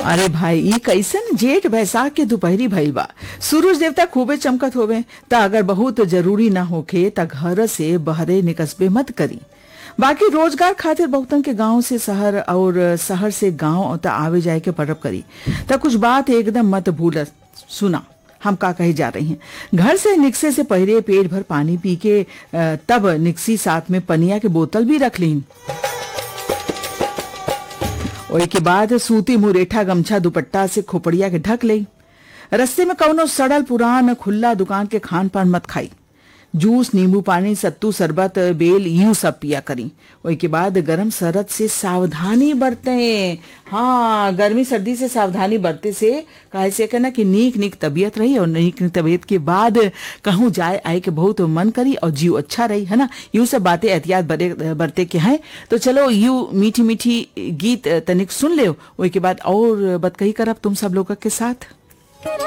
अरे भाई ई कैसन जेठ बैसाख के दोपहरी भइल बा सूरज देवता खूबे चमकत होवे त अगर बहुत जरूरी ना होखे त घर से बहरे निकसबे मत करी बाकी रोजगार खातिर बहुतन के गांव से शहर और शहर से गांव त आवे जाए के पड़ब करी त कुछ बात एकदम मत भूल सुना हम का कहे जा रही हैं घर से निकसे से पहले पेट भर पानी पी के अ, तब निकसी साथ में पनिया के बोतल भी रख लीन ओई के बाद सूती मुरेठा गमछा दुपट्टा से खोपड़िया के ढक लई रस्ते में कौनो सड़ल पुरान खुला दुकान के खान पान मत खाई जूस नींबू पानी सत्तू शरबत बेल यूं सब पिया करी ओई के बाद गरम सरद से सावधानी बरते हाँ गर्मी सर्दी से सावधानी बरते से काहे से कहना कि नीक नीक तबीयत रही और नीक नीक तबीयत के बाद कहूँ जाए आए के बहुत मन करी और जीव अच्छा रही है ना यूं सब बातें एहतियात बरे बरते के हैं तो चलो यू मीठी मीठी गीत तनिक सुन ले ओई के बाद और बतकही करब तुम सब लोग के साथ